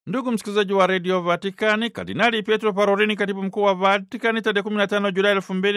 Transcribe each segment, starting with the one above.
Ndugu msikilizaji wa redio Vatikani, Kardinali Pietro Parolini, katibu mkuu wa Vatikani, tarehe 15 Julai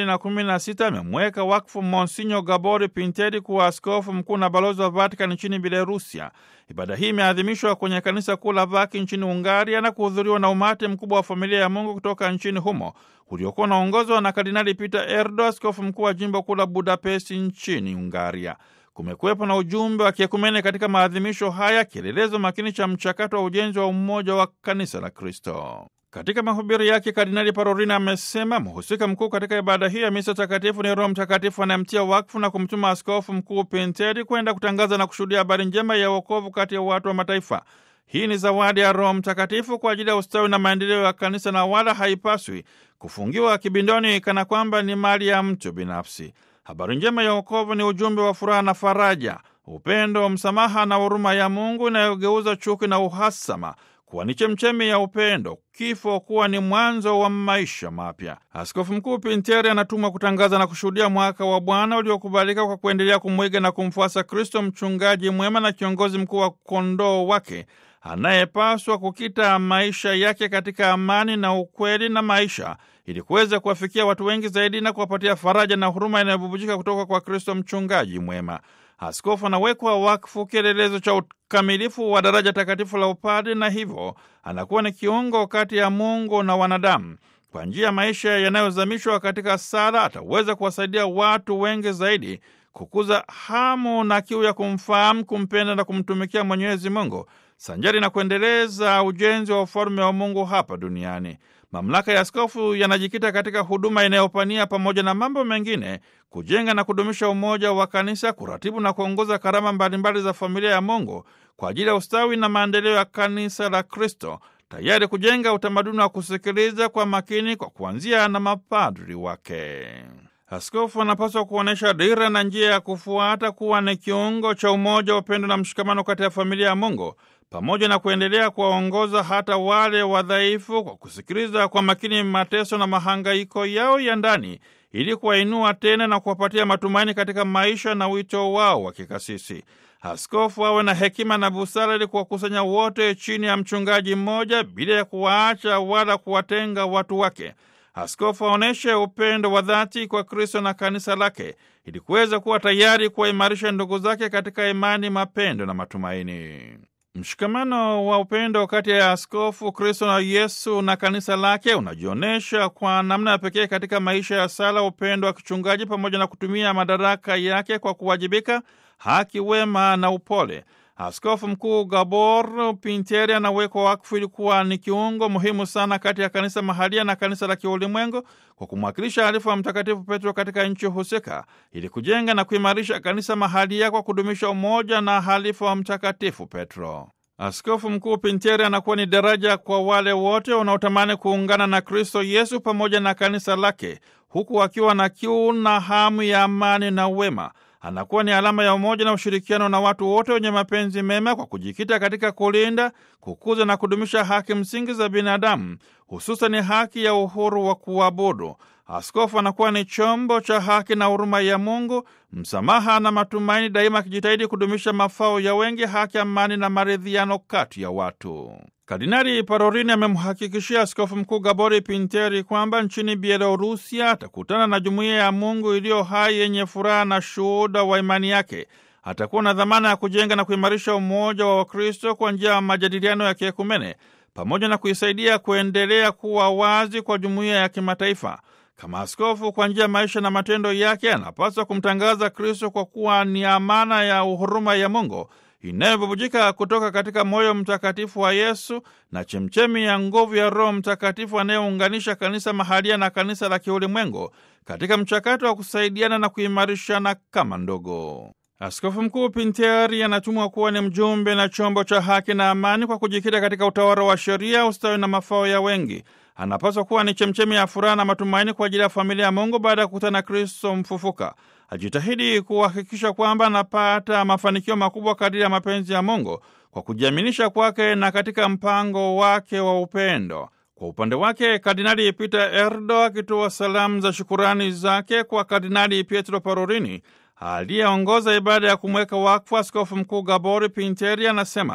2016 amemweka wakfu Monsinyo Gabori Pinteri kuwa askofu mkuu na balozi wa Vatikani nchini Belarusia. Ibada hii imeadhimishwa kwenye kanisa kuu la Vaki nchini Ungaria na kuhudhuriwa na umati mkubwa wa familia ya Mungu kutoka nchini humo uliokuwa unaongozwa na Kardinali Peter Erdo, askofu mkuu wa jimbo kuu la Budapesti nchini Ungaria. Kumekuwepo na ujumbe wa kiekumene katika maadhimisho haya, kielelezo makini cha mchakato wa ujenzi wa umoja wa kanisa la Kristo. Katika mahubiri yake, Kardinali Parolin amesema mhusika mkuu katika ibada hii ya misa takatifu ni Roho Mtakatifu anayemtia wakfu na kumtuma askofu mkuu Pinteri kwenda kutangaza na kushuhudia habari njema ya wokovu kati ya watu wa mataifa. Hii ni zawadi ya Roho Mtakatifu kwa ajili ya ustawi na maendeleo ya kanisa, na wala haipaswi kufungiwa kibindoni kana kwamba ni mali ya mtu binafsi. Habari njema ya wokovu ni ujumbe wa furaha na faraja, upendo, msamaha na huruma ya Mungu inayogeuza chuki na uhasama kuwa ni chemchemi ya upendo, kifo kuwa ni mwanzo wa maisha mapya. Askofu Mkuu Pinteri anatumwa kutangaza na kushuhudia mwaka wa Bwana uliokubalika kwa kuendelea kumwiga na kumfuasa Kristo, mchungaji mwema na kiongozi mkuu wa kondoo wake anayepaswa kukita maisha yake katika amani na ukweli na maisha ili kuweza kuwafikia watu wengi zaidi na kuwapatia faraja na huruma inayobubujika kutoka kwa Kristo mchungaji mwema. Askofu anawekwa wakfu, kielelezo cha ukamilifu wa daraja takatifu la upadre, na hivyo anakuwa ni kiungo kati ya Mungu na wanadamu. Kwa njia ya maisha yanayozamishwa katika sala, ataweza kuwasaidia watu wengi zaidi kukuza hamu na kiu ya kumfahamu, kumpenda na kumtumikia Mwenyezi Mungu sanjari na kuendeleza ujenzi wa ufalme wa Mungu hapa duniani. Mamlaka ya askofu yanajikita katika huduma inayopania pamoja na mambo mengine, kujenga na kudumisha umoja wa kanisa, kuratibu na kuongoza karama mbalimbali za familia ya Mungu kwa ajili ya ustawi na maendeleo ya kanisa la Kristo, tayari kujenga utamaduni wa kusikiliza kwa makini kwa kuanzia na mapadri wake. Askofu anapaswa kuonyesha dira na njia ya kufuata, kuwa ni kiungo cha umoja, upendo na mshikamano kati ya familia ya Mungu pamoja na kuendelea kuwaongoza hata wale wadhaifu kwa kusikiliza kwa makini mateso na mahangaiko yao ya ndani ili kuwainua tena na kuwapatia matumaini katika maisha na wito wao wa kikasisi. Askofu awe na hekima na busara ili kuwakusanya wote chini ya mchungaji mmoja bila ya kuwaacha wala kuwatenga watu wake. Askofu aonyeshe upendo wa dhati kwa Kristo na kanisa lake ili kuweza kuwa tayari kuwaimarisha ndugu zake katika imani, mapendo na matumaini. Mshikamano wa upendo kati ya askofu Kristo na Yesu na kanisa lake unajionyesha kwa namna ya pekee katika maisha ya sala, upendo wa kichungaji, pamoja na kutumia madaraka yake kwa kuwajibika, haki, wema na upole. Askofu Mkuu Gabor Pinteri anawekwa wakfu ili kuwa ni kiungo muhimu sana kati ya kanisa mahalia na kanisa la kiulimwengu kwa kumwakilisha halifu wa Mtakatifu Petro katika nchi husika ili kujenga na kuimarisha kanisa mahalia kwa kudumisha umoja na halifu wa Mtakatifu Petro. Askofu Mkuu Pinteri anakuwa ni daraja kwa wale wote wanaotamani kuungana na Kristo Yesu pamoja na kanisa lake, huku akiwa na kiu na hamu ya amani na wema anakuwa ni alama ya umoja na ushirikiano na watu wote wenye mapenzi mema kwa kujikita katika kulinda, kukuza na kudumisha haki msingi za binadamu, hususan haki ya uhuru wa kuabudu. Askofu anakuwa ni chombo cha haki na huruma ya Mungu, msamaha na matumaini, daima akijitahidi kudumisha mafao ya wengi, haki, amani na maridhiano kati ya watu. Kardinali Parolini amemhakikishia askofu mkuu Gabori Pinteri kwamba nchini Bielorusia atakutana na jumuiya ya Mungu iliyo hai yenye furaha na shuhuda wa imani yake. Atakuwa na dhamana ya kujenga na kuimarisha umoja wa Wakristo kwa njia ya majadiliano ya kiekumene pamoja na kuisaidia kuendelea kuwa wazi kwa jumuiya ya kimataifa. Kama askofu, kwa njia ya maisha na matendo yake, anapaswa kumtangaza Kristo kwa kuwa ni amana ya huruma ya Mungu inayobubujika kutoka katika moyo mtakatifu wa Yesu na chemchemi ya nguvu ya Roho Mtakatifu anayeunganisha kanisa mahalia na kanisa la kiulimwengu katika mchakato wa kusaidiana na kuimarishana kama ndogo. Askofu Mkuu Pinteri anatumwa kuwa ni mjumbe na chombo cha haki na amani kwa kujikita katika utawala wa sheria, ustawi na mafao ya wengi. Anapaswa kuwa ni chemchemi ya furaha na matumaini kwa ajili ya familia ya Mungu baada ya kukutana na Kristo mfufuka. Ajitahidi kuhakikisha kwamba anapata mafanikio makubwa kadiri ya mapenzi ya Mungu kwa kujiaminisha kwake na katika mpango wake wa upendo. Kwa upande wake, Kardinali Peter Erdo akitoa salamu za shukurani zake kwa Kardinali Pietro Parolini aliyeongoza ibada ya kumweka wakfu askofu mkuu Gabori Pinteri anasema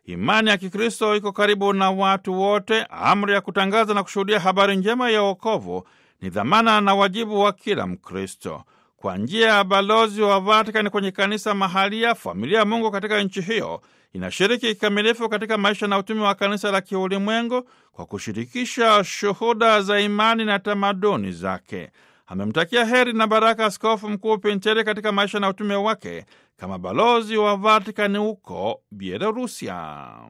Imani ya Kikristo iko karibu na watu wote. Amri ya kutangaza na kushuhudia habari njema ya wokovu ni dhamana na wajibu wa kila Mkristo. Kwa njia ya balozi wa Vatikani kwenye kanisa mahalia, familia ya Mungu katika nchi hiyo inashiriki kikamilifu katika maisha na utumi wa kanisa la kiulimwengu kwa kushirikisha shuhuda za imani na tamaduni zake. Amemtakia heri na baraka Askofu Mkuu Pinteri katika maisha na utume wake kama balozi wa Vatikani huko Bielorusia.